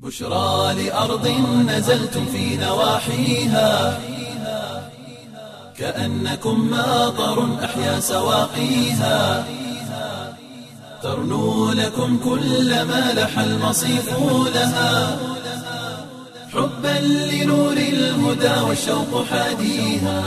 بشرى لأرض نزلتم في نواحيها كأنكم ماطر أحيا سواقيها ترنو لكم كل ما لح المصيف لها حبا لنور الهدى والشوق حاديها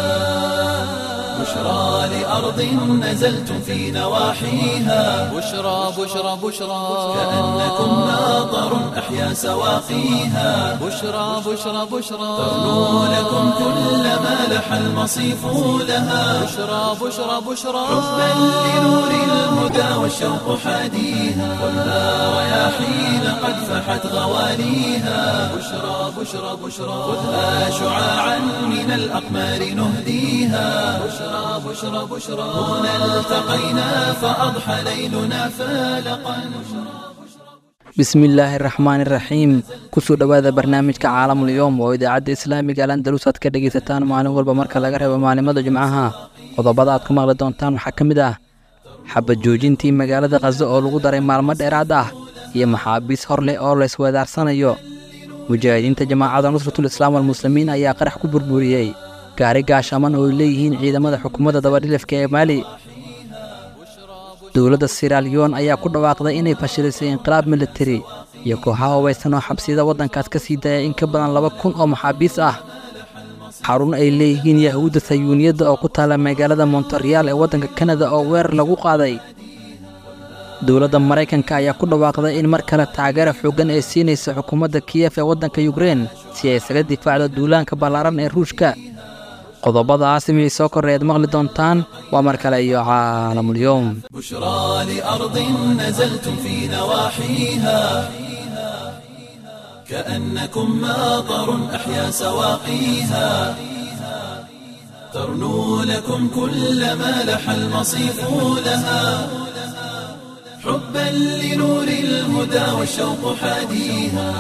بشرى لأرض نزلتم في نواحيها بشرى بشرى بشرى كأنكم ماطر أحيا سواقيها بشرى بشرى بشرى ترنو لكم كل ما لح المصيف لها بشرى بشرى بشرى حبا لنور الهدى والشوق حاديها والنار رياحين قد فحت غواليها بشرى بشرى بشرى خذها شعاعا من الأقمار نهديها بشرى بشرى بشرى هنا التقينا فأضحى ليلنا فالقا bismillaahi araxmaani iraxiim kusoo dhowaada barnaamijka caalamul yowm oo idaacadda islaamiga al andalus aad ka dhegaysataan maalin walba marka laga reebo maalimada jimcaha qodobada aad ku maqli doontaan waxaa ka mid ah xabad joojintii magaalada khaso oo lagu daray maalmo dheeraad ah iyo maxaabiis hor leh oo laysweedaarsanayo mujaahidiinta jamaacadda nusratul islaam walmuslimiin ayaa qarax ku burburiyey gaari gaashaman oo ay leeyihiin ciidamada xukuumadda dabadhilifka ee maali dowladda siraalyoon ayaa ku dhawaaqday inay fashilisay inqilaab militari iyo kooxaha hubaysan oo xabsiyada waddankaas ka sii daaya in ka badan laba kun oo maxaabiis ah xarun ay leeyihiin yahuudda sayuuniyadda oo ku taalla magaalada montareal ee waddanka kanada oo weerar lagu qaaday dowladda maraykanka ayaa ku dhawaaqday in mar kale taageera xooggan ay siinaysa xukuumadda kiyef ee waddanka yukrein si ay isaga difaacdo duulaanka ballaaran ee ruushka qodobadaas miyay soo korreead maqli doontaan waa mar kale iyo caalamulyoom بشرى لأرض نزلتم في نواحيها كأنكم ماطر أحيا سواقيها ترنو لكم كل ما لح المصيف لها حبا لنور الهدى والشوق حاديها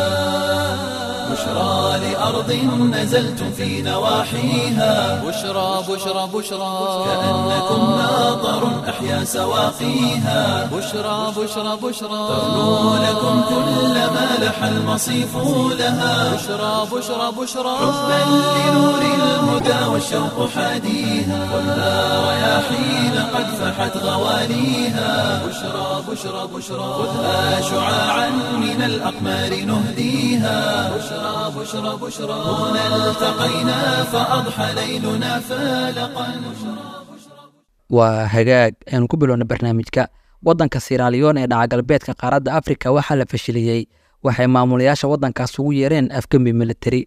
بشرى لأرض نزلتم في نواحيها بشرى بشرى بشرى كأنكم ماطر أحيا سواقيها بشرى بشرى بشرى ترنو لكم كل ما لح المصيف لها بشرى بشرى بشرى حبا لنور الهدى والشوق حاديها والنار رياحين قد فحت غواليها بشرى بشرى بشرى خذها شعاعا من الأقمار نهديها بشرى بشرى بشرى هنا التقينا فأضحى ليلنا فالقا waa hagaag aynu ku bilowna barnaamijka waddanka siraaliyoon ee dhaca galbeedka qaaradda afrika waxaa la fashiliyey waxay maamulayaasha waddankaas ugu yeereen afgembi militari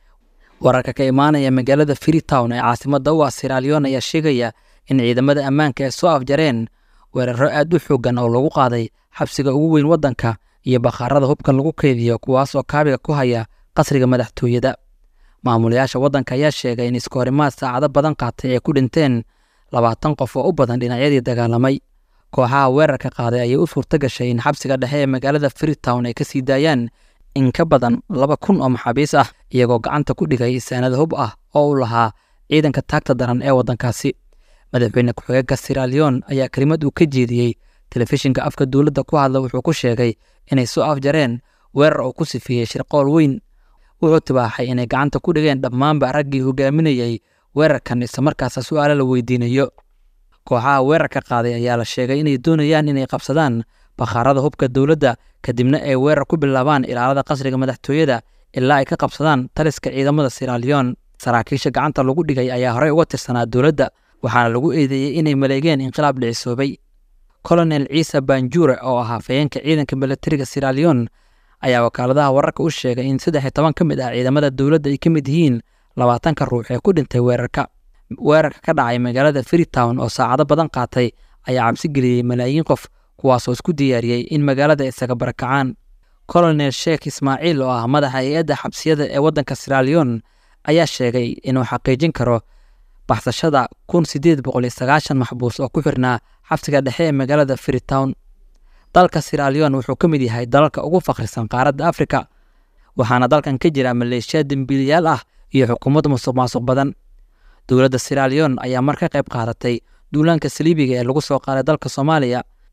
wararka ka imaanaya magaalada freetown ee caasimadda u ah siraaliyoon ayaa sheegaya in ciidamada ammaanka ay soo afjareen weeraro aad u xooggan oo lagu qaaday xabsiga ugu weyn waddanka iyo bakhaarada hubkan lagu keydiyo kuwaas oo kaabiga ku haya qasriga madaxtooyada maamulayaasha waddanka ayaa sheegay in iskahorimaad saacado badan qaatay ay ku dhinteen labaatan qof oo u badan dhinacyadii dagaalamay kooxaha weerarka qaaday ayay u suurto gashay in xabsiga dhexe ee magaalada freetown ay ka sii daayaan in ka badan laba kun oo maxaabiis ah iyagoo gacanta ku dhigay saanad hub ah oo u lahaa ciidanka taagta daran ee waddankaasi madaxweyne ku-xigeenka siraliyon ayaa kelimad uu ka jeediyey telefishinka afka dowladda ku hadla wuxuu ku sheegay inay soo afjareen weerar uu ku sifeeyey shirqool weyn wuxuu tibaaxay inay gacanta ku dhigeen dhammaanba raggii hogaaminayey weerarkan islamarkaasa su'aalo la weydiinayo kooxaha weerarka qaaday ayaa la sheegay inay doonayaan inay qabsadaan bakhaarada hubka dowladda kadibna ay weerar ku bilaabaan ilaalada qasriga madaxtooyada ilaa ay ka qabsadaan taliska ciidamada siraliyon saraakiisha gacanta lagu dhigay ayaa horey uga tirsanaa dowladda waxaana lagu eedeeyey inay maleegeen inqilaab dhicisoobay colonel ciise banjure oo ahaa fayeenka ciidanka milatariga siraliyon ayaa wakaaladaha wararka u sheegay in saddex iyo toban ka mid ah ciidamada dowladda ay ka mid yihiin labaatanka ruux ee ku dhintay weerarka weerarka ka dhacay magaalada freetown oo saacado badan qaatay ayaa cabsi geliyey malaayiin qof kuwaasoo isku diyaariyey in magaalada isaga barakacaan colonel sheekh ismaaciil oo ah madaxa hay-adda xabsiyada ee waddanka siraliyon ayaa sheegay inuu xaqiijin karo baxsashada kun sideed boqol iyo sagaashan maxbuus oo ku xirnaa xabsiga dhexe ee magaalada freetown dalka siraliyon wuxuu ka mid yahay dalalka ugu fakhrisan qaaradda afrika waxaana dalkan ka jira maleeshiya dembiilayaal ah iyo xukuumad musuq maasuq badan dowladda siraliyon ayaa mar ka qayb qaadatay duulaanka saliibiga ee lagu soo qaaday dalka soomaaliya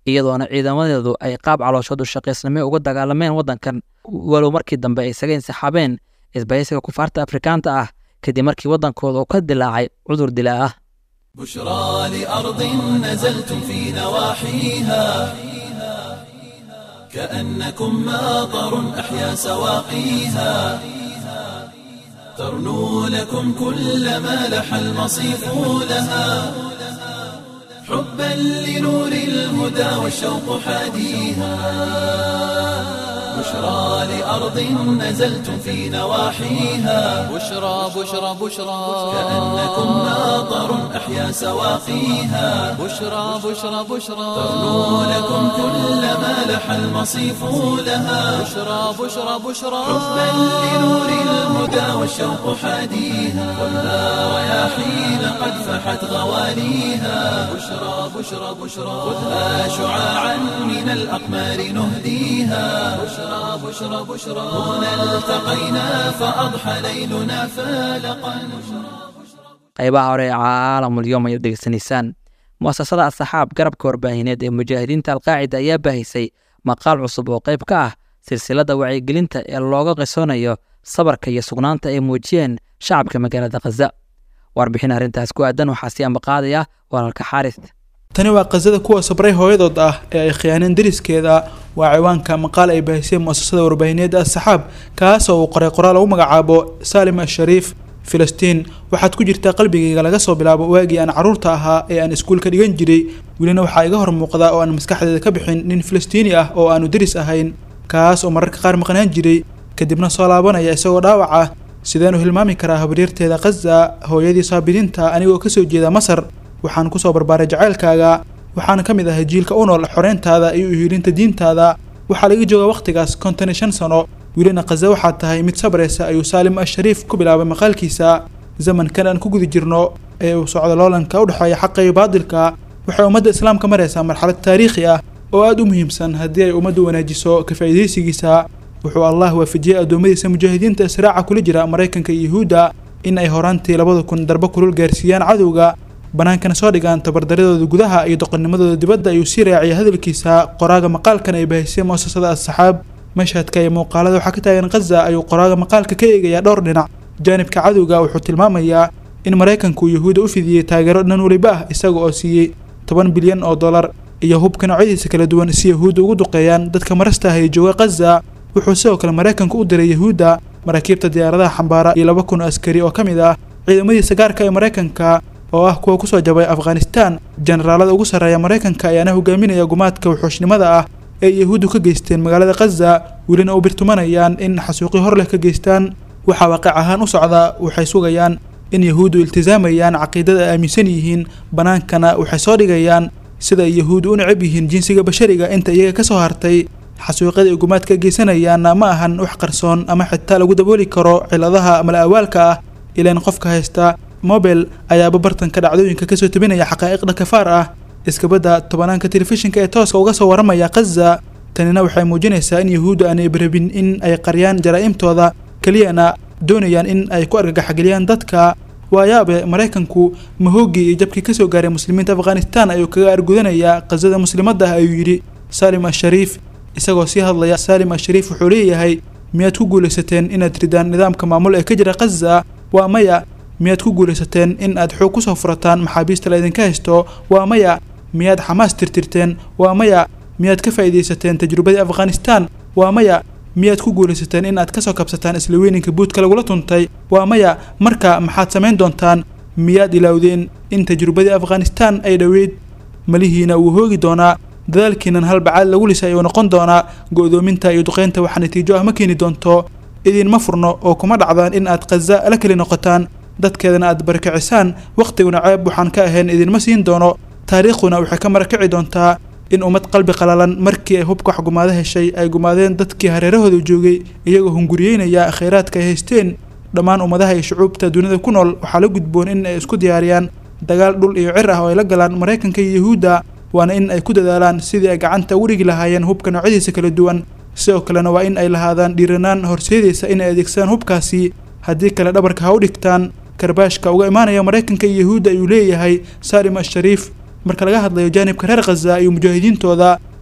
iyadoona ciidamadeedu ay qaab calooshood u shaqaysnimo uga dagaalameen waddankan walow markii dambe ay isaga insixaabeen isbahaysiga kufaarta afrikaanta ah kadib markii waddankooda uu ka dilaacay cudur dilaa ah بشرى لأرض نزلتم في نواحيها كأنكم ماطر أحيا سواقيها ترنو لكم كل ما لح المصيف لها حبا لنور الهدى والشوق حاديها بشرى لأرض نزلتم في نواحيها بشرى بشرى بشرى كأنكم ماطر أحيا سواقيها بشرى بشرى بشرى ترنو لكم كل ما لح المصيف لها بشرى بشرى بشرى حبا لنور الهدى والشوق حاديها خذها رياحين قد فحت غواليها بشرى بشرى بشرى خذها شعاعا من الأقمار نهديها بشرى بشرى بشرى هنا التقينا فأضحى ليلنا فالقا qaybaha hore ee caalamul yom ayaad degeysanaysaan muasasada asxaab garabka warbaahineed ee mujaahidiinta alqaacida ayaa baahisay maqaal cusub oo qayb ka ah silsilada wacyigelinta ee looga qisoonayo sabarka iyo sugnaanta ay muujiyeen shacabka magaalada khaza warbixin arrintaas ku aadan waxaa sii ambaqaadaya walaalka xaaris tani waa qasada kuwa sabray hooyadood ah ee ay khiyaaneen dariskeeda waa ciwaanka maqaal ay baahiseen muasasada warbaahineedda asxaab kaas oo uu qoray qoraal lagu magacaabo saalim ashariif filistiin waxaad ku jirtaa qalbigayga laga soo bilaabo waagii aan carruurta ahaa ee aan iskuulka dhigan jiray welina waxaa iga hor muuqda oo aan maskaxdeeda ka bixin nin filistiini ah oo aanu deris ahayn kaas oo mararka qaar maqnaan jiray kadibna soo laabanaya isagoo dhaawac ah sideen u hilmaami karaa habaryarteeda khaza hooyadii saabiriinta anigoo kasoo jeeda masar waxaan kusoo barbaaray jacaylkaaga waxaana ka mid ahay jiilka u nool xoreyntaada iyo uhiilinta diintaada waxaa laga joogaa wakhtigaas konton iyo shan sano welina khaza waxaad tahay mid sabraysa ayuu saalim ashariif ku bilaabay maqaalkiisa zamankan aan ku guda jirno ee uu socdo loolanka u dhexeeya xaqa iyo baadilka waxay ummadda islaamka maraysaa marxalad taariikhi ah oo aada u muhiimsan haddii ay ummaddu wanaajiso ka faa'iidaysigiisa wuxuu allah waafajiyey addoommadiisa mujaahidiinta israaca kula jira maraykanka iyo yuhuudda in ay horaantii labada kun darbo kulul gaarsiiyaan cadowga bannaankana soo dhigaan tabardaradooda gudaha iyo doqonnimadooda dibadda ayuu sii raaciyay hadalkiisa qoraaga maqaalkan ay baahisay muasasada asxaab mashhadka iyo muuqaalada waxaa ka taagan khaza ayuu qoraaga maqaalka ka eegayaa dhowr dhinac jaanibka cadowga wuxuu tilmaamayaa in maraykanku yuhuudda u fidiyey taageero dhan weliba ah isaga oo siiyey toban bilyan oo dollar iyo hubka noocyadiisa kala duwan si yahuudda ugu duqeeyaan dadka marasta ah ee jooga khaza wuxuu sidoo kale maraykanku u diray yahuudda maraakiibta diyaaradaha xambaara iyo laba kun oo askari oo ka mid ah ciidamadiisa gaarka ee maraykanka oo ah kuwa kusoo jabay afghanistan generaalada ugu sarreeya maraykanka ayaana hogaaminaya gumaadka wuxuushnimada ah ee yahuuddu ka geysteen magaalada khaza welina u birtumanayaan in xasuuqi hor leh ka geystaan waxaa waaqic ahaan u socda waxay sugayaan in yahuuddu iltisaamayaan caqiidada ay aaminsan yihiin bannaankana waxay soo dhigayaan sida ay yahuuddu u necab yihiin jinsiga bashariga inta iyaga ka soo hartay xasuuqyada ay gumaadka geysanayaanna ma ahan wax qarsoon ama xitaa lagu dabooli karo ciladaha mala awaalka ah ilaan qofka haysta mobel ayaaba bartanka dhacdooyinka kasoo tabinaya xaqaa'iqda kafaar ah iskabadda tobanaanka telefishinka ee tooska uga soo waramaya khaza tanina waxay muujinaysaa in yahuuddu aanay barabin in ay qariyaan jaraa'imtooda keliyana doonayaan in ay ku argagaxgeliyaan dadka waayaabe maraykanku mahooggii iyo jabkii kasoo gaaray muslimiinta afghanistan ayuu kaga argudanayaa khazada muslimadda ah ayuu yidhi saalim ashariif isagoo sii hadlaya saalim ashariif wuxuu leeyahay miyaad ku guulaysateen inaad ridaan nidaamka maamul ee ka jira khaza waa maya miyaad ku guulaysateen in aad xoog kusoo furataan maxaabiista laydinka haysto waa maya miyaad xamaas tirtirteen waa maya miyaad ka faa'iidaysateen tajrubadii afghanistan waa maya miyaad ku guulaysateen in aad kasoo kabsataan isla weyninka buudka lagula tuntay waa maya marka maxaad samayn doontaan miyaad ilaawdeen in tajrubadii afghanistan ay dhoweyd malihiina wuu hoogi doonaa dadaalkiinan halbacaad lagu lisay ayuu noqon doonaa go'doominta iyo duqeynta waxa natiijo ah ma keeni doonto idinma furno oo kuma dhacdaan in aad khaza la keli noqotaan dadkeedana aad barakacisaan wakhtiguna ceeb waxaan ka ahayn idinma siin doono taariikhduna waxay ka marakaci doontaa in ummad qalbi qalalan markii ay hubka wax gumaado heshay ay gumaadeen dadkii hareerahooda joogay iyagoo hunguriyeynaya khayraadka ay haysteen dhammaan ummadaha iyo shucuubta dunida ku nool waxaa la gudboon in ay isku diyaariyaan dagaal dhul iyo cir ah oo ay la galaan maraykanka iyo yahuudda waana in ay ku dadaalaan sidii ay gacanta ugu dhigi lahaayeen hubka noocyadiisa kala duwan sidoo kalena waa in ay lahaadaan dhiiranaan horseedaysa in ay adeegsadaan hubkaasi haddii kale dhabarka ha u dhigtaan karbaashka uga imaanaya maraykanka iyo yahuudda ayuu leeyahay saalim ashariif marka laga hadlayo jaanibka reer khaza iyo mujaahidiintooda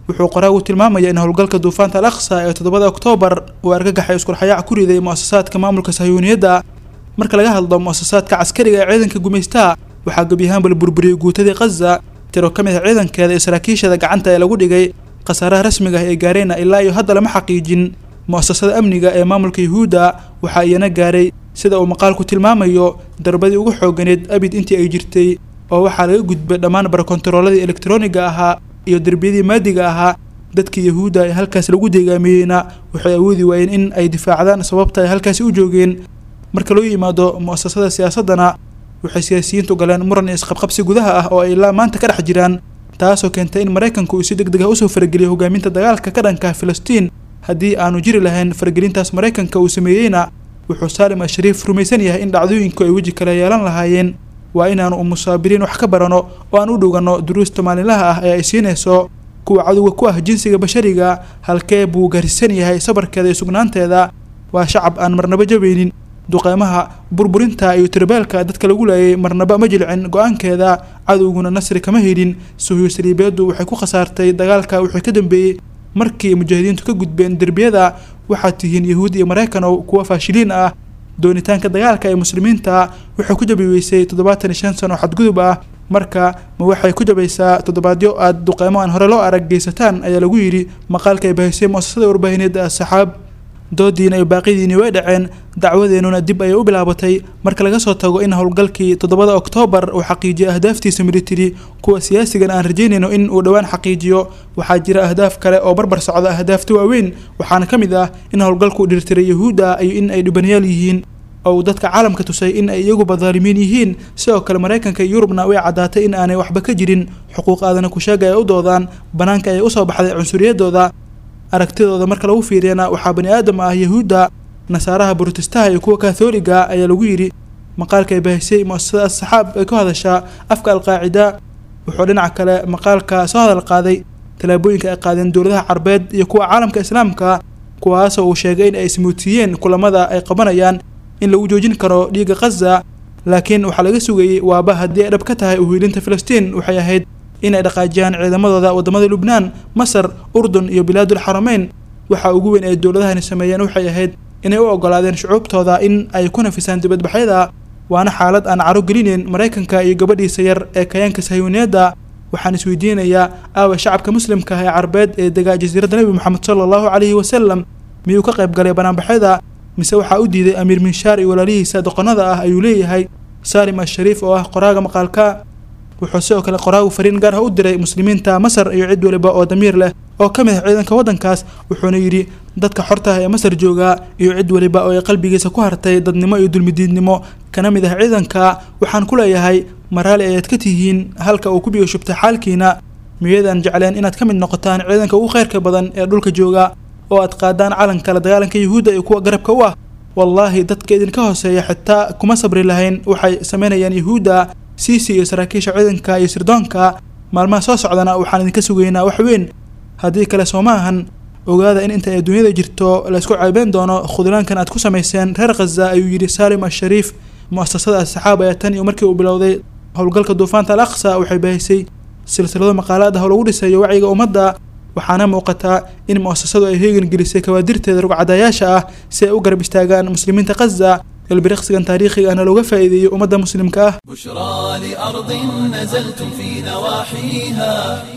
wuxuu qoraagu tilmaamaya in howlgalka duufaanta al aqsa ee toddobada oktoobar uu argagaxay iskurxayaac ku riday mu'asasaadka maamulka sahyuuniyadda marka laga hadlo mu'asasaadka caskariga ee ciidanka gumaystaha waxaa gebi ahaanba la burburiyey guutadii khaza tiro ka mid a ciidankeeda iyo saraakiishada gacanta ee lagu dhigay khasaaraha rasmiga ah ee gaareenna ilaa iyo hadda lama xaqiijin mu'asasada amniga ee maamulka yuhuudda waxaa iyana gaaray sida uu maqaalku tilmaamayo darbadii ugu xooganeed abid intii ay jirtay oo waxaa laga gudbay dhammaan barakontarooladii elektroniga ahaa iyo derbiyadii maadiga ahaa dadkii yahuudda ee halkaas lagu deegaamiyeyna waxay awoodi waayeen in ay difaacdaan sababta ay halkaasi u joogeen marka loo yimaado mu'asasada siyaasaddana waxay siyaasiyiintu galeen muran iyo isqabqabsi gudaha ah oo ay ilaa maanta ka dhex jiraan taasoo keentay in maraykanku uu si deg deg ah usoo farageliyo hogaaminta dagaalka ka dhanka filistiin haddii aanu jiri lahayn faragelintaas maraykanka uu sameeyeyna wuxuu saalim ashariif rumaysan yahay in dhacdooyinku ay weji kale yeelan lahaayeen waa inaanu umusaabiriin wax ka barano oo aan u dhowganno duruusta maalinlaha ah ee ay siinayso kuwa cadowga ku ah jinsiga bashariga halkee buu gaarsiisan yahay sabarkeeda iyo sugnaanteeda waa shacab aan marnaba jabaynin duqeymaha burburinta iyo tirbeelka dadka lagu laayay marnaba ma jilcin go-aankeeda cadowguna nasri kama helin suhyo saliibeeddu waxay ku khasaartay dagaalka wixii ka dambeeyey markii mujaahidiintu ka gudbeen derbiyada waxaad tihiin yahuud iyo maraykanow kuwa faashiliin ah doonitaanka dagaalka ee muslimiinta waxay ku jabi weysay toddobaatan iyo shan sano xadgudub ah marka ma waxay ku jabaysaa toddobaadyo aad duqeymo aan hore loo arag geysataan ayaa lagu yidhi maqaalka ay bahisay muasasada warbaahineedda asxaab doodiina iyo baaqidiini way dhaceen dacwadeennuna dib ayay u bilaabatay marka laga soo tago in howlgalkii toddobada oktoobar uu xaqiijiyay ahdaaftiisa militari kuwa siyaasigan aan rajaynayno in uu dhowaan xaqiijiyo waxaa jira ahdaaf kale oo barbar socda ahdaafta waaweyn waxaana ka mid ah in howlgalku dhirtiray yahuudda iyo in ay dhibanayaal yihiin oo uu dadka caalamka tusay in ay iyaguba daalimiin yihiin sidoo kale maraykanka iyo yurubna way caddaatay in aanay waxba ka jirin xuquuq aadana kusheega ay u doodaan bannaanka ayay usoo baxday cunsuriyadooda aragtidooda marka lagu fiiriyana waxaa bani aadam ah yahuudda nasaaraha borotestaha iyo kuwa katholiga ayaa lagu yidhi maqaalka ay bahisay mu'asasada asxaab ay ku hadashaa afka alqaacida wuxuu dhinaca kale maqaalka soo hadal qaaday tallaabooyinka ay qaadeen dowladaha carbeed iyo kuwa caalamka islaamka kuwaasoo uu sheegay in ay ismuutiyeen kulamada ay qabanayaan in lagu joojin karo dhiigga khaza laakiin waxaa laga sugayey waaba haddii ay dhab ka tahay uhiilinta filistiin waxay ahayd in ay dhaqaajiyaan ciidamadooda waddamada lubnaan masar urdun iyo bilaadul xarameyn waxa ugu weyn ay dowladahani sameeyeen waxay ahayd inay u ogolaadeen shucuubtooda in ay ku nafisaan dibadbaxyada waana xaalad aan caro gelinayn maraykanka iyo gabadhiisa yar ee kayaanka sahyuuniyadda waxaan isweydiinayaa aawa shacabka muslimka ah ee carbeed ee degaa jasiiradda nebi moxamed sala allahu calayhi wasalam miyuu ka qayb galay banaanbaxyada mise waxaa u diiday amiir minshaar iyo walaalihiisa doqonnada ah ayuu leeyahay saalim ashariif oo ah qoraaga maqaalka wuxuu sidoo kale qoraagu fariin gaar ah u diray muslimiinta masar iyo cid waliba oo damiir leh oo ka mid ah ciidanka waddankaas wuxuuna yidhi dadka xorta ah ee masar jooga iyo cid waliba oo ay qalbigiisa ku hartay dadnimo iyo dulmidiidnimo kana mid ah ciidanka waxaan ku leeyahay maraali ayaad ka tihiin halka uu ku biyo shubtay xaalkiina miyadan jecleen inaad ka mid noqotaan ciidanka ugu khayrka badan ee dhulka jooga oo aad qaadaan calanka la dagaalanka yuhuudda iyo kuwa garabka u ah wallaahi dadka idinka hooseeya xitaa kuma sabri lahayn waxay samaynayaan yuhuudda siisi iyo saraakiisha ciidanka iyo sirdoonka maalmaha soo socdana waxaan idinka sugaynaa wax weyn haddii kale soo ma ahan ogaada in inta ay dunyada jirto laysku ceebeen doono khudlaankan aad ku samayseen reer khaza ayuu yidhi saalim ashariif mu'asasada asxaab ayaa tan iyo markii uu bilowday howlgalka duufaanta al aqsa waxay bahisay silsilado maqaalaad ah oo lagu dhisayo wacyiga ummadda waxaana muuqataa in mu'asasadu ay heegan gelisay kawaadirteeda rugcadayaasha ah si ay u garab istaagaan muslimiinta khaza ilbiriqsigan taariikhiga ahna looga faa'iideeyo ummadda muslimka ah بشرى لأرض نزلتم في نواحيها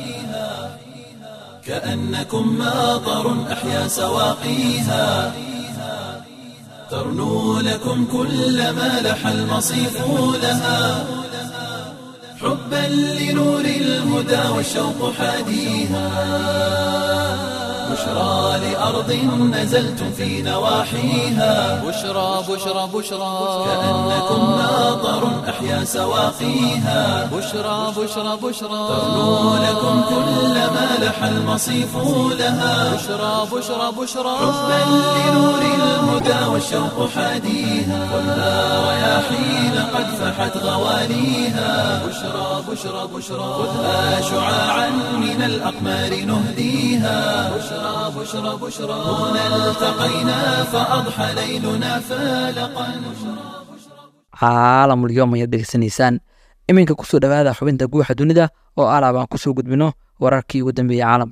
كأنكم ماطر أحيا سواقيها ترنو لكم كل ما لح المصيف لها حبا لنور الهدى والشوق حاديها بشرى لأرض نزلتم في نواحيها بشرى بشرى بشرى كأنكم ماطر أحيا سواقيها بشرى بشرى بشرى ترنو لكم كل ما لح المصيف لها بشرى بشرى بشرى حبا لنور الهدى والشوق حاديها خذها رياحين قد فحت غواليها بشرى بشرى بشرى خذها شعاعا من الأقمار نهديها بشرى بشرى بشرى هنا التقينا فأضحى ليلنا فالقا caalamul yoom ayaad dhegeysanaysaan iminka kusoo dhowaada xubinta guuxa dunida oo alaab aan kusoo gudbino wararkii ugu dambeeyey caalamka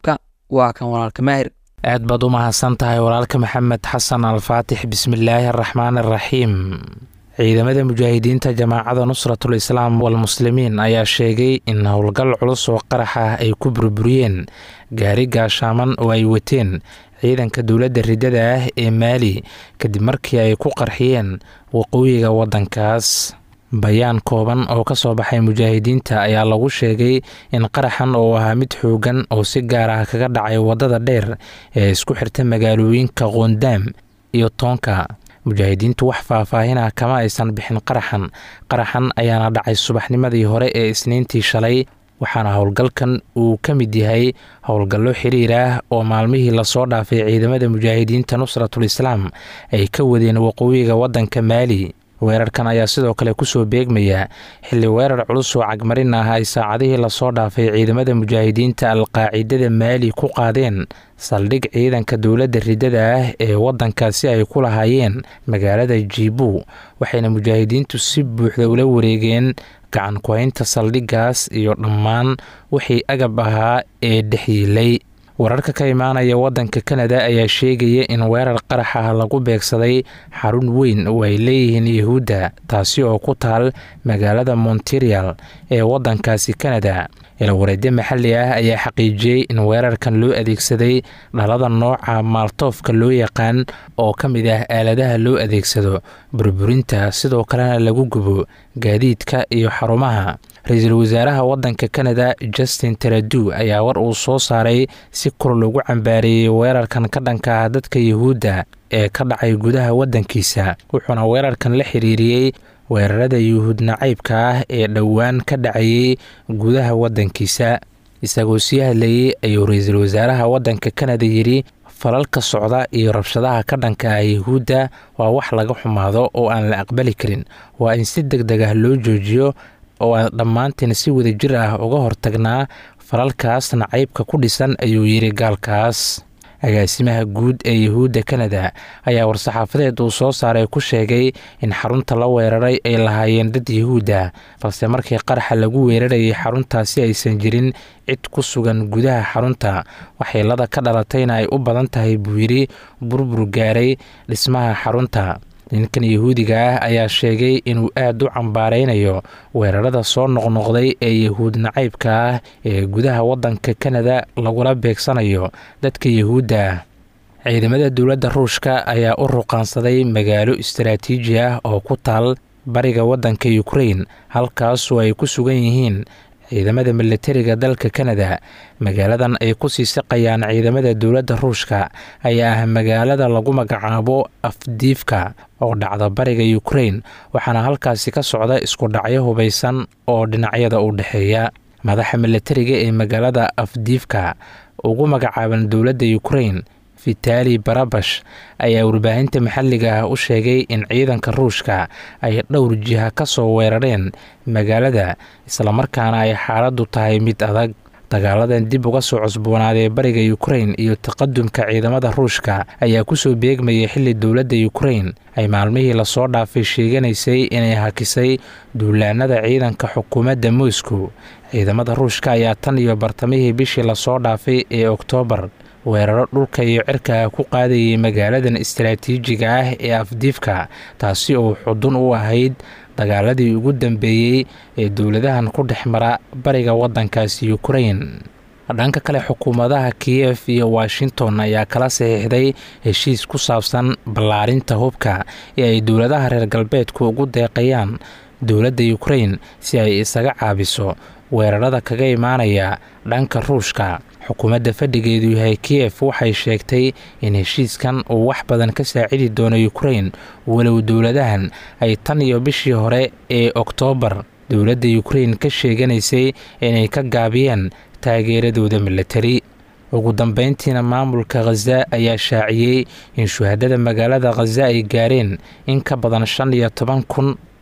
waa kan walaalka maahir aad baad u mahadsan tahay walaalka maxamed xasan alfaatix bismillaahi araxmaan araxiim ciidamada mujaahidiinta jamaacada nusratul islaam walmuslimiin ayaa sheegay in howlgal culus oo qarax ah ay ku burburiyeen gaari gaashaaman oo ay wateen ciidanka dowladda riddada ah ee maali kadib markii ay ku qarxiyeen waqooyiga waddankaas bayaan kooban oo ka soo baxay mujaahidiinta ayaa lagu sheegay in qaraxan oo ahaa mid xoogan oo si gaar ah kaga dhacay waddada dheer ee isku xirta magaalooyinka qoondaam iyo toonka mujaahidiintu wax faahfaahinah kama aysan bixin qaraxan qaraxan ayaana dhacay subaxnimadii hore ee isniintii shalay waxaana howlgalkan uu ka mid yahay howlgallo xiriir ah oo maalmihii lasoo dhaafay ciidamada mujaahidiinta nusratul islaam ay ka wadeen waqooyiga waddanka maali weerarkan ayaa sidoo kale kusoo beegmaya xilli weerar culus oo cagmarin ah ay saacadihii lasoo dhaafay ciidamada mujaahidiinta alqaacidada maali ku qaadeen saldhig ciidanka dowladda riddada ah ee waddankaasi ay ku lahaayeen magaalada jibu waxayna mujaahidiintu si buuxda ula wareegeen gacan ku-haynta saldhiggaas iyo dhammaan wixii agab ahaa ee dhexyiilay wararka ka imaanaya waddanka kanada ayaa sheegaya in weerar qarax ah lagu beegsaday xarun weyn oo ay leeyihiin yahuudda taasi oo ku taal magaalada monterial ee waddankaasi kanada ilawareedyo maxalli ah ayaa xaqiijiyey in weerarkan loo adeegsaday dhalada nooca maaltoofka loo yaqaan oo ka mid ah aaladaha loo adeegsado burburinta sidoo kalena lagu gubo gaadiidka iyo xarumaha ra-iisul wasaaraha waddanka kanada justin taradu ayaa war uu soo saaray si kor lagu cambaareeyey weerarkan ka dhanka ah dadka yuhuudda ee ka dhacay gudaha waddankiisa wuxuuna weerarkan la xiriiriyey weerarada yuhuud nacaybka ah ee dhowaan ka dhacayay gudaha waddankiisa isagoo sii hadlayey ayuu ra-iisul wasaaraha waddanka kanada yidhi falalka socda iyo rabshadaha ka dhanka ah yuhuudda waa wax laga xumaado oo aan la aqbali karin waa in si deg deg ah loo joojiyo oo aan dhammaanteen si wadajir ah uga hortagnaa falalkaas nacaybka ku dhisan ayuu yidhi gaalkaas agaasimaha guud ee yuhuudda kanada ayaa war-saxaafadeed uu soo saaray ku sheegay in xarunta la weeraray ay lahaayeen dad yuhuudda balse markii qaraxa lagu weerarayay xaruntaasi aysan jirin cid ku sugan gudaha xarunta waxyeelada ka dhalatayna ay u badan tahay buu yidhi burbur gaaray dhismaha xarunta ninkan yahuudiga ah ayaa sheegay inuu aad u cambaaraynayo weerarada soo noqnoqday ee yahuud nacaybka ah ee gudaha waddanka kanada lagula beegsanayo dadka yahuudda ah ciidamada dowladda ruushka ayaa u ruqaansaday magaalo istaraatiiji ah oo ku taal bariga waddanka ukrain halkaasoo ay ku sugan yihiin ciidamada milatariga dalka kanada magaaladan ay ku sii siqayaan ciidamada dowladda ruushka ayaa ah magaalada lagu magacaabo afdiifka oo dhacda bariga ukrain waxaana halkaasi ka socda isku dhacyo hubaysan oo dhinacyada u dhexeeya madaxa milatariga ee magaalada afdiifka ugu magacaaban dowladda ukrain vitali barabash ayaa warbaahinta maxalliga ah u sheegay in ciidanka ruushka ay dhowr jiha ka soo weerareen magaalada islamarkaana ay xaaladdu tahay mid adag dagaaladan dib uga soo cusboonaaday bariga ukrain iyo taqadumka ciidamada ruushka ayaa kusoo beegmayay xilli dowladda ukrain ay maalmihii lasoo dhaafay sheeganaysay inay hakisay duulaanada ciidanka xukuumadda moscow ciidamada ruushka ayaa tan iyo bartamihii bishii lasoo dhaafay ee oktoobar weeraro dhulka iyo cirka ku qaadayay magaaladan istaraatiijiga ah ee afdiifka taasi oo xudun u ahayd dagaaladii ugu dambeeyey ee dowladahan ku dhex mara bariga waddankaasi ukrain dhanka kale xukuumadaha kiyef iyo washington ayaa kala saxiixday heshiis ku saabsan ballaarinta hubka ee ay dowladaha reer galbeedku ugu deeqayaan dowladda ukrain si ay isaga caabiso weerarada kaga imaanaya dhanka ruushka xukuumadda fadhigeedu yahay kiyef waxay sheegtay in heshiiskan uu wax badan ka saacidi doono ukrain walow dowladahan ay tan iyo bishii hore ee oktoobar dowladda ukrain ka sheeganaysay inay ka gaabiyeen taageeradooda milatari ugu dambeyntiina maamulka khaza ayaa shaaciyey in shuhadada magaalada khaza ay gaareen in ka badan shan iyo toban kun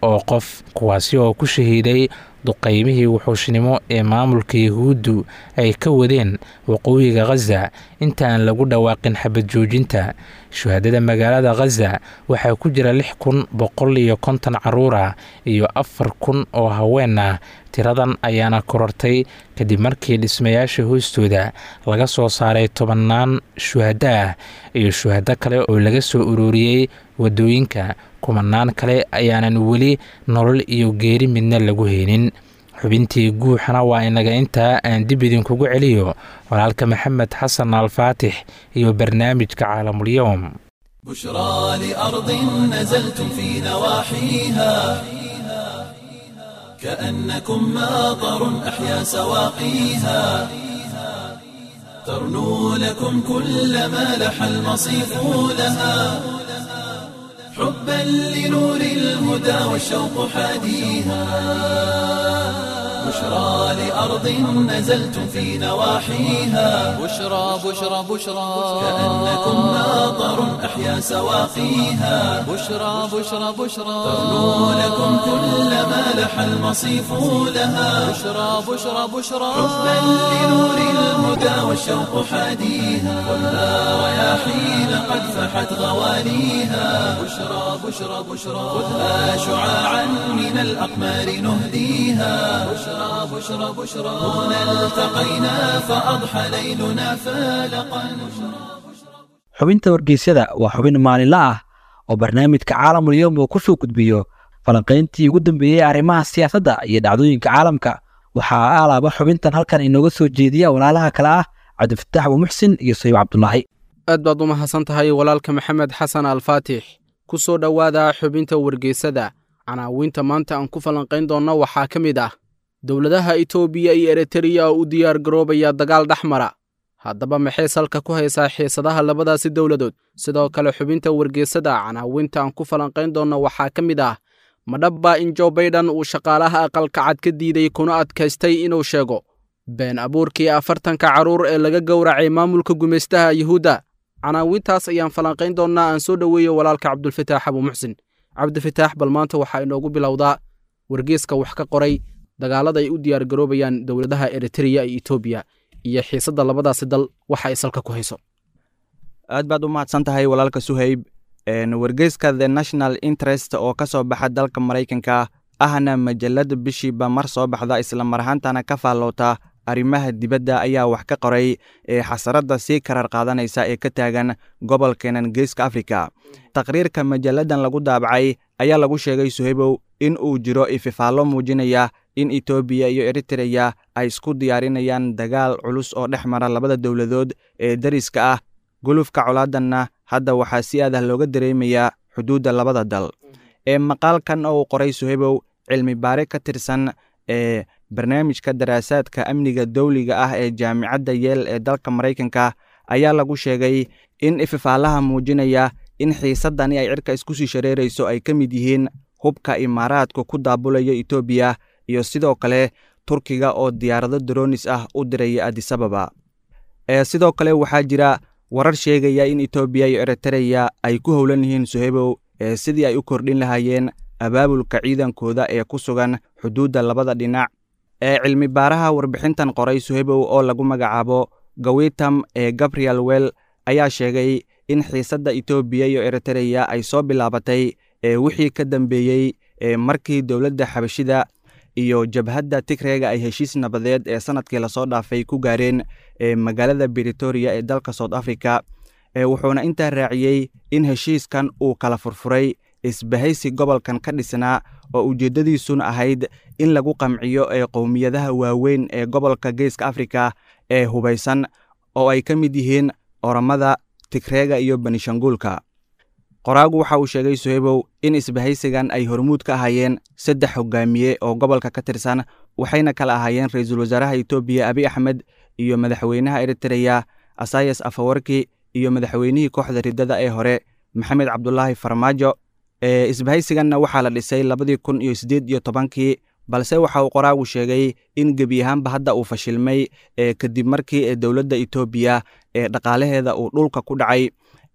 oo qof kuwaasi oo ku shahiiday duqaymihii wuxuushnimo ee maamulka yahuuddu ay ka wadeen waqooyiga khaza inta aan lagu dhawaaqin xabad joojinta shuhadada magaalada khaza waxaa ku jira lix kun boqol iyo konton caruur ah iyo afar kun oo haween ah tiradan ayaana korortay kadib markii dhismayaasha hoostooda laga soo saaray tobannaan shuhado ah iyo shuhado kale oo laga soo ururiyey waddooyinka kumanaan kale ayaanan weli nolol iyo geeri midna lagu haynin xubintii guuxana waa inaga intaa aan dib idinkugu celiyo walaalka maxamed xasan alfaatix iyo barnaamijka caalamulyowm بشرى لأرض نزلتم في نواحيها كأنكم ماطر أحيا سواقيها ترنو لكم كل ما لح المصيف لها حبا لنور الهدى والشوق حاديها بشرى لأرض نزلتم في نواحيها بشرى بشرى بشرى كأنكم ماطر أحيا سواقيها بشرى بشرى بشرى ترنو لكم كل ما لح المصيف لها بشرى بشرى بشرى حبا لنور الهدى والشوق حاديها خذها رياحين قد فحت غواليها بشرى بشرى بشرى خذها شعاعا من الأقمار نهديها بشرى بشرى بشرى هنا التقينا فأضحى ليلنا فالقا xubinta wargeysyada waa xubin maalinle ah oo barnaamijka caalamul yowm uu ku soo gudbiyo falanqayntii ugu dambeeyey arrimaha siyaasadda iyo dhacdooyinka caalamka waxaa alaaba xubintan halkan inooga soo jeediya walaalaha kale ah cabdifataax abuumuxsin iyo sayib cabdulaahi aad baad u mahadsan tahay walaalka maxamed xasan alfaatix ku soo dhowaada xubinta wargeysada canaawiinta maanta aan ku falanqayn doonno waxaa ka mid ah dowladaha itoobiya iyo eritreya oo u diyaar garoobaya dagaal dhex mara haddaba maxay salka ku haysaa xiisadaha labadaasi dowladood sidoo kale xubinta wargeysada canaawinta aan ku falanqayn doonno waxaa ka mid ah madhabba in jo baydhan uu shaqaalaha aqalka cad ka diiday kuna adkaystay inuu sheego been abuurkii afartanka carruur ee laga gowracay maamulka gumaystaha yuhuudda canaawintaas ayaan falanqayn doonnaa aan soo dhoweeyo walaalka cabdulfataax abuumuxsin cabdifataax bal maanta waxaa inoogu bilowdaa wargeeska wax ka qoray dagaalada ay u diyaar garoobayaan dowladaha eritreya iyo etoobiya iyo xiisadda labadaasi dal waxa ay salka ku hayso aad baad u mahadsan tahay walaalka suhayb wargeyska the national interest oo ka soo baxa dalka maraykanka ahna majalada bishiiba mar soo baxda isla mar ahaantana ka faalloota arrimaha dibadda ayaa wax ka qoray ee xasaradda sii karar qaadanaysa ee ka taagan gobolkeenan geeska afrika taqriirka majalladan lagu daabacay ayaa lagu sheegay suhaybow in uu jiro ififaallo muujinaya in etoobiya iyo eritreya ay isku diyaarinayaan dagaal culus oo dhex mara labada dowladood ee dariska ah gulufka colaadanna hadda waxaa si aadah looga dareemayaa xuduudda labada dal ee maqaalkan oo uu qoray suhaybow cilmi baare ka tirsan ee barnaamijka daraasaadka amniga dowliga ah ee jaamicadda yeel ee dalka maraykanka ayaa lagu sheegay in ififaalaha muujinaya in xiisaddani ay cirka isku sii shareerayso ay ka mid yihiin hubka imaaraadku ku daabulaya etoobiya iyo sidoo kale turkiga oo diyaarado dronis ah u diraya adisababa ee sidoo kale waxaa jira warar sheegaya in etoobiya iyo eritreya ay ku howlan yihiin suhaybow ee sidii ay u kordhin lahaayeen abaabulka ciidankooda ee ku sugan xuduudda labada dhinac ee cilmi baaraha warbixintan qoray suhaybow oo lagu magacaabo gawitam ee gabriel well ayaa sheegay in xiisadda etoobiya iyo eritreya ay soo bilaabatay ee wixii ka dambeeyey ee markii dowladda xabashida iyo jabhadda tigreega ay heshiis nabadeed ee sanadkii lasoo dhaafay ku gaareen ee magaalada britoria ee dalka south africa ee wuxuuna intaa raaciyey in heshiiskan uu kala furfuray isbahaysi gobolkan ka dhisnaa oo ujeeddadiisuna ahayd in lagu qamciyo ee qowmiyadaha waaweyn ee gobolka geeska afrika ee hubaysan oo ay ka mid yihiin oramada tigreega iyo banishanguulka qoraagu waxa uu sheegay suhaybow in isbahaysigan ay hormuud ka ahaayeen saddex hogaamiye oo gobolka ka tirsan waxayna kala ahaayeen ra-iisul wasaaraha etoobiya abi axmed iyo madaxweynaha eritreya asayas afawarki iyo madaxweynihii kooxda riddada ee hore maxamed cabdulaahi farmaajo ee isbahaysiganna waxaa la dhisay labadii kun iyo siddeed iyo tobankii balse waxa uu qoraagu sheegay in gebi ahaanba hadda uu fashilmay ee kadib markii ee dowladda etoobiya ee dhaqaalaheeda uu dhulka ku dhacay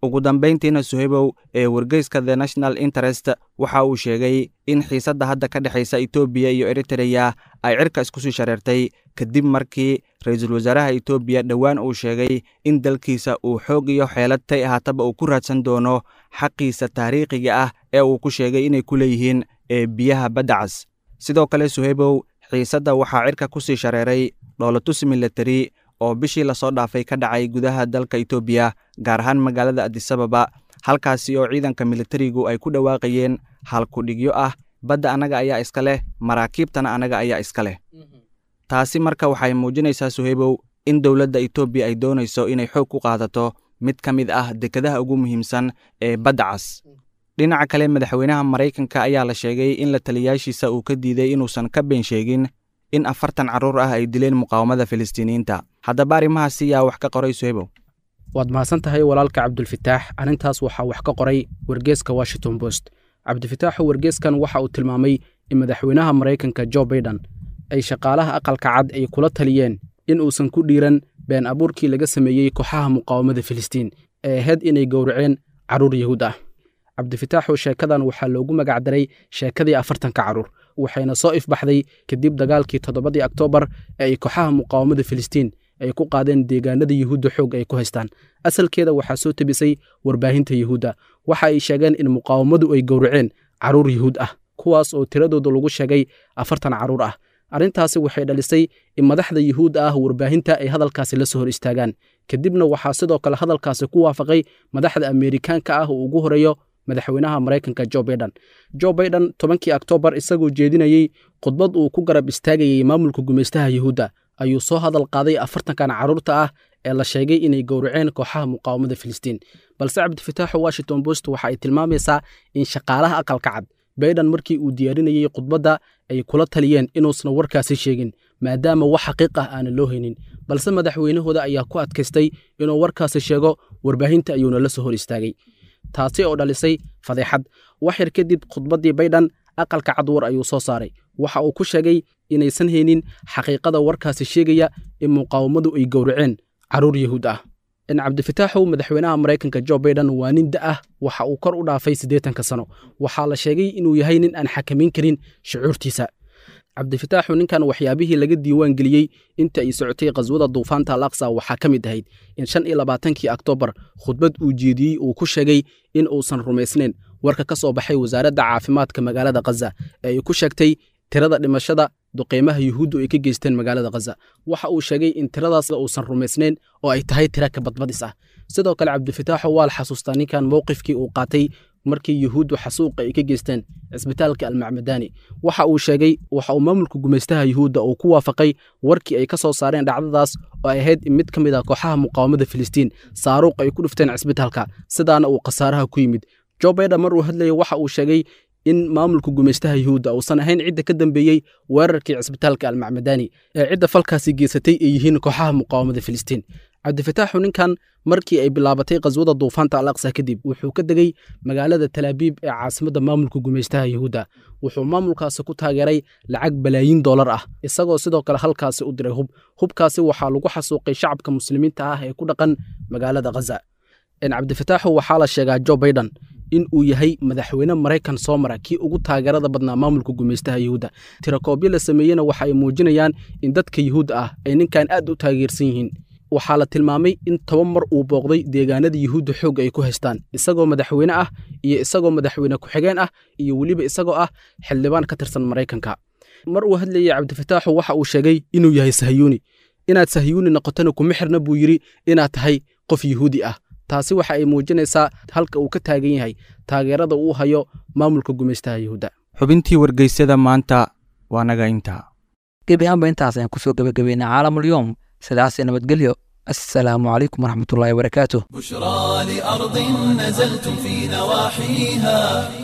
ugu dambayntiina suhaybow ee wargeyska the national interest waxa uu sheegay in xiisadda hadda ka dhexaysa etoobiya iyo eritreya ay cirka isku sii shareertay kadib markii ra-iisul wasaaraha etoobiya dhowaan uu sheegay in dalkiisa uu xoog iyo xeelad tay ahaataba uu ku raadsan doono xaqiisa taariikhiga ah ee uu ku sheegay inay ku leeyihiin ee biyaha badda cas sidoo kale suhaybow xiisadda waxaa cirka ku sii shareeray dhoolatus milatari oo bishii lasoo dhaafay ka dhacay gudaha dalka etoobiya gaar ahaan magaalada adisababa halkaasi oo ciidanka militarigu ay ku dhawaaqayeen halkudhigyo ah badda annaga ayaa iska leh maraakiibtana annaga ayaa iska leh taasi marka waxay muujinaysaa suhaybow in dowladda etoobiya ay doonayso inay xoog ku qaadato mid ka mid ah dekadaha ugu muhiimsan ee badda cas dhinaca kale madaxweynaha maraykanka ayaa la sheegay in la taliyaashiisa uu ka diiday inuusan ka been sheegin in afartan carruur ah ay dileen muqaawamada filistiiniyiinta haddaba arrimahaasi yaa wax ka qoray suhaybow waad mahadsan tahay walaalka cabdulfitaax arrintaas waxaa wax ka qoray wargeeska washington post cabdifitaaxu wargeeskan waxa uu tilmaamay in madaxweynaha maraykanka jo baiden ay shaqaalaha aqalka cad ay kula taliyeen in uusan ku dhiiran been abuurkii laga sameeyey kooxaha muqaawamada filistiin ee ahayd inay gowraceen carruur yahuud ah cabdifitaaxu sheekadan waxaa loogu magacdaray sheekadii afartanka carruur waxayna soo ifbaxday kadib dagaalkii toddobadii oktoobar ee ay kooxaha muqaawamada filistiin ay ku qaadeen deegaanada yuhuudda xoog ay ku haystaan asalkeeda waxaa soo tebisay warbaahinta yuhuudda waxa ay sheegeen in muqaawamadu ay gowraceen carruur yuhuud ah kuwaas oo tiradooda lagu sheegay afartan carruur ah arrintaasi waxay dhalisay in madaxda yuhuudda ah warbaahinta ay hadalkaasi la soo hor istaagaan kadibna waxaa sidoo kale hadalkaasi ku waafaqay madaxda ameerikaanka ah oo ugu horeeyo madaxweynaha maraykanka jo baiden jo baiden tobankii oktoobar isagoo jeedinayey khudbad uu ku garab istaagayey maamulka gumaystaha yuhuudda ayuu soo hadal qaaday afartankan carruurta ah ee la sheegay inay gowraceen kooxaha muqaawamada filistiin balse cabdifitaaxu washington post waxa ay tilmaamaysaa in shaqaalaha aqalka cad baiden markii uu diyaarinayey khudbadda ay kula taliyeen inuusan warkaasi sheegin maadaama wax xaqiiq ah aanan loo haynin balse madaxweynahooda ayaa ku adkaystay inuu warkaasi sheego warbaahinta ayuuna la soo hor istaagay taasi oo dhalisay fadeexad wax yar kadib khudbaddii baydhan aqalka cad war ayuu soo saaray waxa uu ku sheegay inaysan haynin xaqiiqada warkaasi sheegaya in muqaawamadu ay gowraceen carruur yahuud ah in cabdifitaaxu madaxweynaha maraykanka jo baiden waa nin da ah waxa uu kor u dhaafay siddeetanka sano waxaa la sheegay inuu yahay nin aan xakamayn karin shucuurtiisa cabdifitaaxu ninkan waxyaabihii laga diiwaan geliyey inta ay socotay khaswada duufaanta al aqsa waxaa ka mid ahayd in shan iyo labaatankii oktoobar khudbad uu jeediyey uu ku sheegay in uusan rumaysnayn warka ka soo baxay wasaaradda caafimaadka magaalada khaza ee ay ku sheegtay tirada dhimashada duqeymaha yuhuuddu ay ka geysteen magaalada khaza waxa uu sheegay in tiradaas uusan rumaysnayn oo ay tahay tira ka badbadis ah sidoo kale cabdifitaaxu waa la xasuustaa ninkan mowqifkii uu qaatay markii yuhuuddu xasuuqa ay ka geysteen cisbitaalka almacmadaani waxa uu sheegay waxa uu maamulka gumaystaha yuhuudda uu ku waafaqay warkii ay ka soo saareen dhacdadaas oo ay ahayd in mid ka mid ah kooxaha muqaawamada filistiin saaruuq ay ku dhufteen cisbitaalka sidaana uu khasaaraha ku yimid jo baiden mar uu hadlayay waxa uu sheegay in maamulka gumaystaha yuhuudda uusan ahayn cidda ka dambeeyey weerarkii cisbitaalka almacmadaani ee cidda falkaasi geysatay ay yihiin kooxaha muqaawamada filistiin cabdifitaaxu ninkan markii ay bilaabatay khaswada duufaanta al aqsa kadib wuxuu ka degey magaalada talaabiib ee caasimadda maamulka gumaystaha yuhuudda wuxuu maamulkaasi ku taageeray lacag balaayiin dollar ah isagoo sidoo kale halkaasi u diray hub hubkaasi waxaa lagu xasuuqay shacabka muslimiinta ah ee ku dhaqan magaalada khaza cabdifitaaxu waxaa la sheegaa jo baiden in uu yahay madaxweyne maraykan soo mara kii ugu taageerada badnaa maamulka gumaystaha yuhuudda tirakoobyo la sameeyena waxa ay muujinayaan in dadka yuhuudda ah ay ninkan aad u taageersan yihiin waxaa la tilmaamay in toban mar uu booqday deegaanada yuhuudda xoog ay ku haystaan isagoo madaxweyne ah iyo isagoo madaxweyne ku-xigeen ah iyo weliba isagoo ah xildhibaan ka tirsan maraykanka mar uu hadlayey cabdifitaaxu waxa uu sheegay inuu yahay sahyuuni inaad sahyuuni noqotona kuma xirna buu yidhi inaad tahay qof yuhuudi ah taasi waxa ay muujinaysaa halka uu ka taagan yahay taageerada uu hayo maamulka gumaystaha yuhuudda xubintii wargeysyada maanta waa naga intaa gebi ahaanba intaas ayaan kusoo gebagabeynay caalamulyoom sidaas nabadgelyo assalaamu calaykum waraxmatullaahi wabarakaatuh بشرى لأرض نزلتم في نواحيها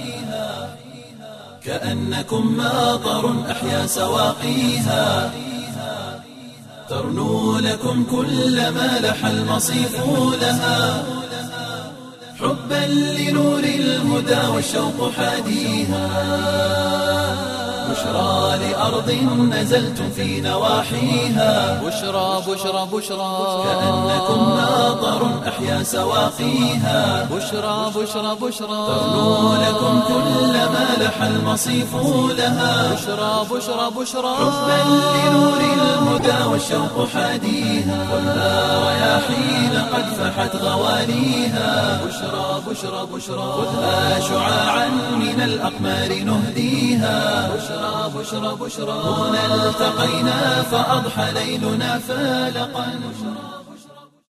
كأنكم ماطر أحيا سواقيها ترنو لكم كل ما لح المصيف لها حبا لنور الهدى والشوق حاديها بشرى لأرض نزلتم في نواحيها بشرى بشرى بشرى كأنكم ماطر أحيا سواقيها بشرى بشرى بشرى تغنو لكم كل ما لح المصيف لها بشرى بشرى بشرى حبا لنور الهدى والشوق حاديها خذها رياحين قد فحت غواليها بشرى بشرى بشرى خذها شعاعا من الأقمار نهديها بشرى بشرى بشرى هنا التقينا فأضحى ليلنا فالقا